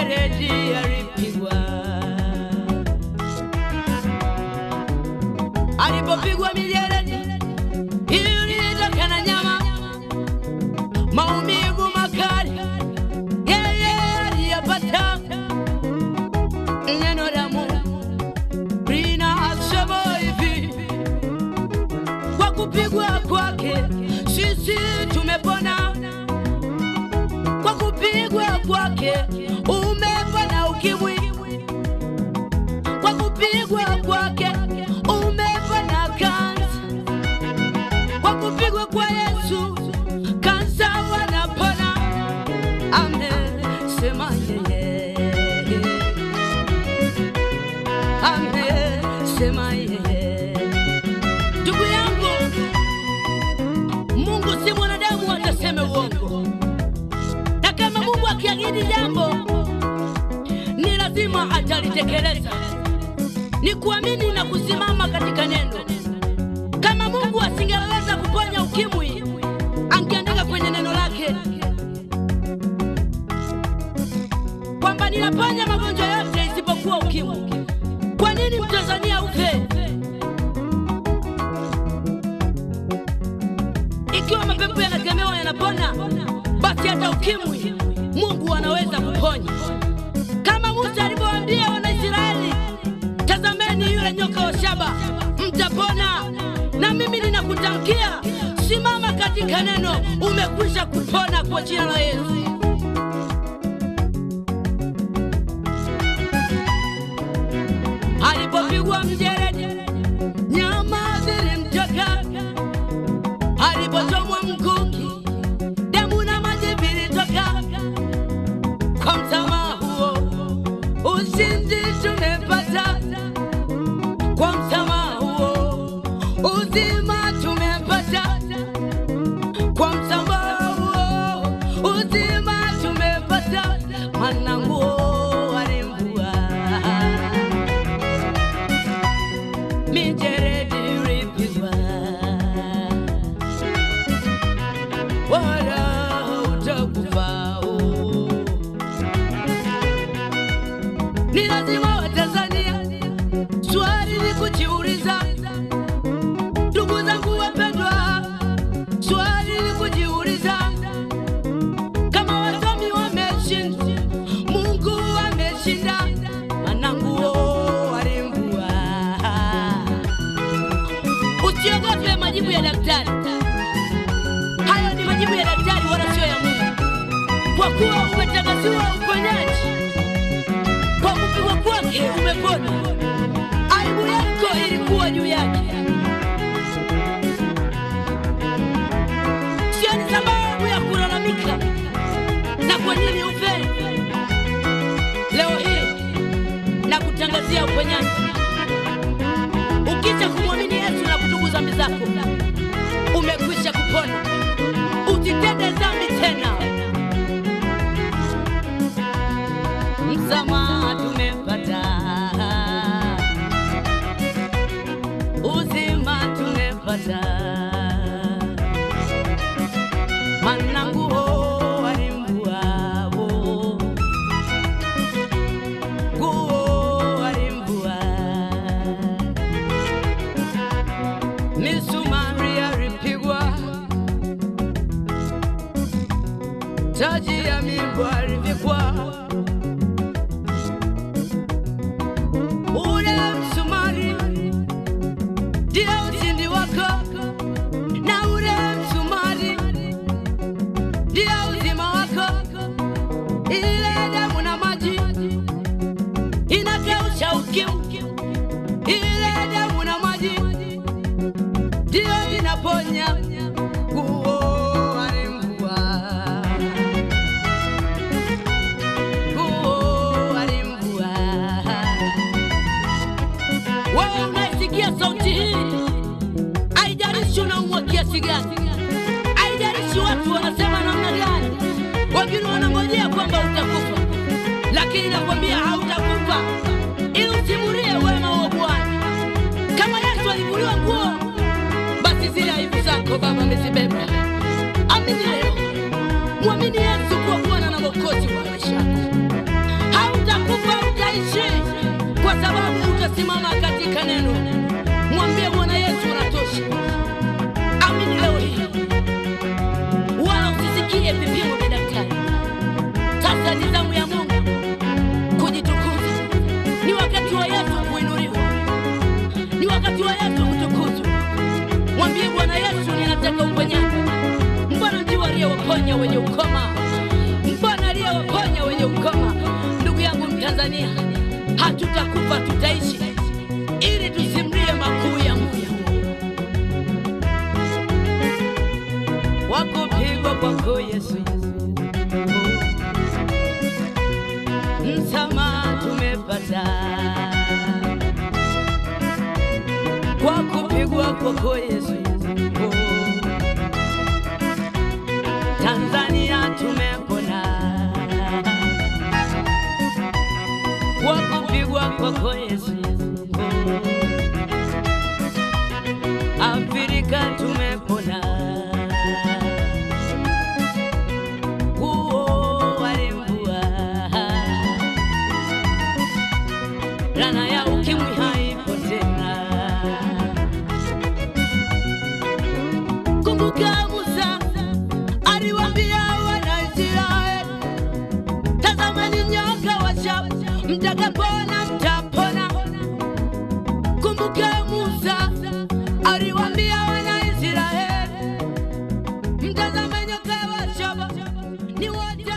mjeredi alipigwa, alipopigwa mijeredi ilitoka na nyama, maumivu makali yeye aliyapata. Neno la Mungu linasema hivi, kwa kupigwa kwake sisi tumepona kwa kupigwa kwake umepona ukimwi, kwa kupigwa kwake umepona kansa, kwa kupigwa kwa Yesu kansa wanapona. Amen, sema yeye. Amen, sema yeye. Ndugu yangu, Mungu si mwanadamu ataseme uongo na kama Mungu akiahidi jambo ni lazima atalitekeleza. Ni kuamini na kusimama katika neno. Kama Mungu asingeweza kuponya ukimwi, angeandika kwenye neno lake kwamba ninaponya magonjwa yote isipokuwa ukimwi. Kwa nini Mtanzania ufe? Ikiwa mapepo yanakemewa yanapona, basi hata ukimwi Mungu anaweza kuponya, kama Musa alivyowaambia Wanaisraeli, tazameni yule nyoka wa shaba, mtapona. Na mimi ninakutamkia, simama katika neno, umekwisha kupona kwa jina la Yesu. Alipopigwa mjeredi, nyama zilimtoka alipochomwa mkuki, damu na maji vilitoka. Kwa msamaha huo ushindi tumepata, kwa msamaha huo uzima tumepata, kwa msamaha huo uzima tumepata. Maana nguo alimvua mijeredi ilipigwa wala utakufa. Ni lazima Watanzania swali ni kujiuliza, ndugu zangu wapendwa, swali ni kujiuliza kama wasomi wameshinda, Mungu ameshinda, maana nguo alimvua. Usiogope majibu ya daktari. Hayo ni majibu ya daktari wala sio ya Mungu, kwa kuwa umetangaziwa uponyaji kwa kupigwa kwake umepona. Aibu yako ilikuwa juu yake, sio ni sababu ya kulalamika na kwa nini ufe. Leo hii na kutangazia uponyaji, ukisha kumwamini Yesu na kutubu dhambi zako umekwisha kupona. Usitende dhambi tena. Msamaha tumepata, uzima tumepata, maana nguo alimvua, nguo alimvua misumari alipigwa, taji ya mimba alivikwa. Ule msumari ndio ushindi wako, na ule msumari ndio uzima wako. Ile damu na maji inakausha ukimwi, ile damu na maji ndio inaponya. Nguo alimvua, nguo alimvua. Wewe unaisikia sauti hii, haijalishi unaumwa kiasi gani, haijalishi watu wanasema namna gani, wengine wanangojea kwamba utakufa, lakini nakwambia hautakufa, ili usimulie wema wa Bwana. Kama Yesu alivuliwa nguo, basi zile aibu zako Baba amezibeba. Amini leo, mwamini Yesu kuwa Bwana na Mwokozi wa maisha yako. simama katika neno, mwambie Bwana Yesu unatosha. Amini leo hii, wala usisikie vipimo vya daktari. Sasa ni zamu ya Mungu kujitukuza. Ni wakati wa Yesu kuinuliwa, ni wakati wa Yesu kutukuzwa. Mwambie Bwana Yesu, ninataka uponyaji. Mbona ndio aliyewaponya wenye ukoma? Mbona aliyewaponya wenye ukoma? Ndugu yangu Mtanzania, hatutakufa tutaishi, ili tusimlie makuu ya Mungu. Wakupigwa kwako Yesu, msamaha tumepata kwa kupigwa kwako Yesu. Tanzania tumepona kwa kupigwa kwako Yesu. Afrika tumepona huo walimbua Laana ya ukimwi haipo tena. Kumbuka Musa aliwaambia Wanaisraeli, tazameni nyoka wa shaba, mtakapona mtapona. Kumbuka Musa aliwaambia Wanaisraeli, mtazame nyoka wa shaba, ni wote